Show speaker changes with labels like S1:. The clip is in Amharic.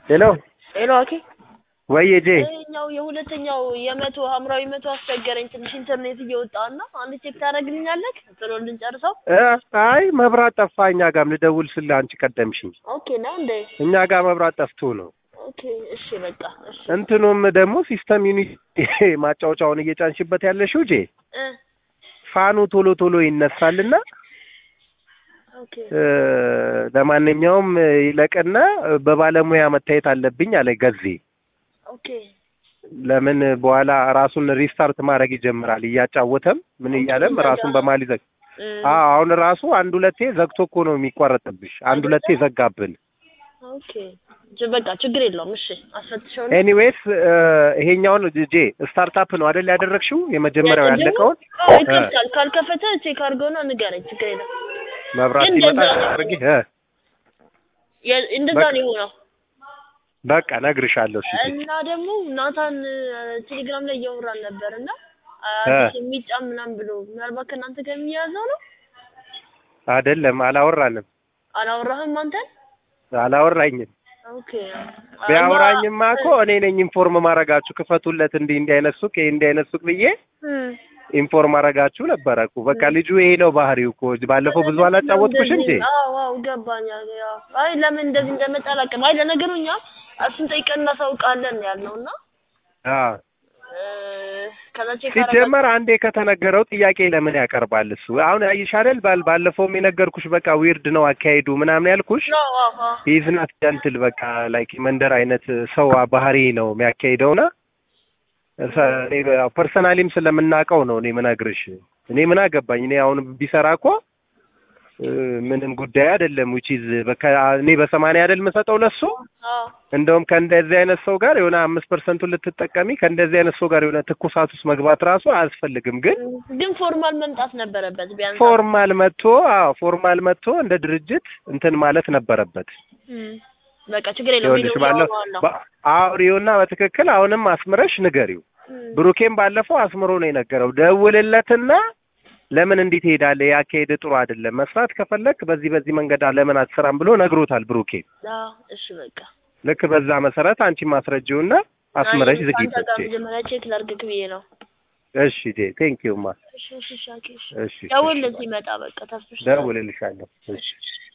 S1: ሄሎ
S2: ሄሎ ኦኬ
S1: ወይ ጄ
S2: ይኸኛው የሁለተኛው የመቶ ሀምራዊ መቶ አስቸገረኝ ትንሽ ኢንተርኔት እየወጣ እና አንድ ቼክ ታደርግልኛለህ ቶሎ እንድንጨርሰው
S1: እ አይ መብራት ጠፋ እኛ ጋርም ልደውል ስለ አንቺ ቀደምሽኝ
S2: ኦኬ ነው እንዴ
S1: እኛ ጋር መብራት ጠፍቶ ነው
S2: ኦኬ እሺ በቃ እሺ
S1: እንትኑም ደግሞ ሲስተም ዩኒት ማጫወቻውን እየጫንሽበት ያለሽው ጄ
S2: እ
S1: ፋኑ ቶሎ ቶሎ ይነሳልና
S2: ኦኬ
S1: እ ለማንኛውም ይለቅና በባለሙያ መታየት አለብኝ አለ ገዜ
S2: ኦኬ
S1: ለምን በኋላ ራሱን ሪስታርት ማድረግ ይጀምራል እያጫወተም ምን እያለም ራሱን በማል ይዘግ
S2: እ
S1: አዎ አሁን ራሱ አንድ ሁለቴ ዘግቶ እኮ ነው የሚቋረጥብሽ አንድ ሁለቴ ዘጋብን
S2: ኦኬ ጅ- በቃ ችግር የለውም እሺ አስፈትሸው
S1: ኤኒዌይስ ይሄኛውን ጄ ስታርታፕ ነው አይደል ያደረግሽው የመጀመሪያው ያለቀውን
S2: አዎ ይከፍታል ካልከፈተ ቼክ አድርገውና ንገረኝ ችግር የለም
S1: መብራት
S2: ግን
S1: ሲመጣ
S2: እንደዛ ነው።
S1: አድርጊ እ
S2: የ- እንደዛ
S1: በቃ
S2: ነው የሆነው
S1: በቃ ነግርሻለሁ እሺ ጄ።
S2: እና ደግሞ ናታን ቴሌግራም ላይ እያወራን ነበር እና
S1: እ
S2: አዲስ የሚጫን ምናምን ብሎ ምናልባት ከእናንተ ጋር የሚያዘው ነው
S1: አይደለም አላወራንም
S2: አላወራህም አንተን
S1: አላወራኝም
S2: ኦኬ
S1: ቢያወራኝማ እኮ እኔ ነኝ ኢንፎርም ማረጋችሁ ክፈቱለት እንዲህ እንዲህ አይነት ሱቅ ይሄ እንዲህ አይነት ሱቅ ብዬ
S2: እም።
S1: ኢንፎርም ማረጋችሁ ነበረ እኮ በቃ ልጁ ይሄ ነው ባህሪው እኮ ባለፈው ብዙ አላጫወትኩሽ እንጂ
S2: አዎ አዎ ገባኝ ያው አይ ለምን እንደዚህ እንደመጣ አላውቅም አይ ለነገሩ እኛ እሱን ጠይቀን እናሳውቃለን ያልነው እና
S1: አዎ
S2: እ፣ ከዛ ቼክ
S1: ሲጀመር አንዴ ከተነገረው ጥያቄ ለምን ያቀርባል እሱ አሁን አይሽ አይደል ባል ባለፈውም የነገርኩሽ በቃ ዊርድ ነው አካሄዱ ምናምን ያልኩሽ
S2: ነው አዎ
S1: ኢዝ ናት ጀንትል በቃ ላይክ መንደር አይነት ሰው ባህሪ ነው የሚያካሂደውና ፐርሰናሊም ስለምናውቀው ነው እኔ ምነግርሽ እኔ ምን አገባኝ እኔ አሁን ቢሰራ እኮ እ፣ ምንም ጉዳይ አይደለም ዊች ኢዝ በቃ እኔ በሰማንያ አይደል የምሰጠው ለሱ
S2: አዎ
S1: እንደውም ከእንደዚህ አይነት ሰው ጋር የሆነ አምስት ፐርሰንቱን ልትጠቀሚ ከእንደዚህ አይነት ሰው ጋር የሆነ ትኩሳት ውስጥ መግባት ራሱ አያስፈልግም ግን
S2: ግን ፎርማል መምጣት ነበረበት ቢያንስ
S1: ፎርማል መጥቶ አዎ ፎርማል መጥቶ እንደ ድርጅት እንትን ማለት ነበረበት
S2: እም። በቃ ችግር የለውም
S1: ይኸውልሽ
S2: ቪዲዮ
S1: ባለው
S2: ያወራዋለሁ።
S1: በ- አውሪውና በትክክል አሁንም አስምረሽ ንገሪው
S2: እም።
S1: ብሩኬም ባለፈው አስምሮ ነው የነገረው ደውልለትና ለምን እንዲህ ትሄዳለህ ያካሄድ ጥሩ አይደለም መስራት ከፈለክ በዚህ በዚህ መንገድ ለምን አትሰራም ብሎ ነግሮታል ብሩኬ
S2: አዎ እሺ በቃ
S1: ልክ በዛ መሰረት አንቺ ማስረጂውና አስምረሽ
S2: አይ፣
S1: ዝጊበት
S2: ከአንተ ጋር መጀመሪያ ቼክ ላድርግክ ብዬ ነው
S1: እሺ ጄ ቴንክ ዩ ማ
S2: እሺ እሺ እሺ ኦኬ፣ እሺ
S1: እሺ
S2: ደውልልኝ ሲመጣ በቃ ተስፍሽ
S1: ደውልልሻለሁ እሺ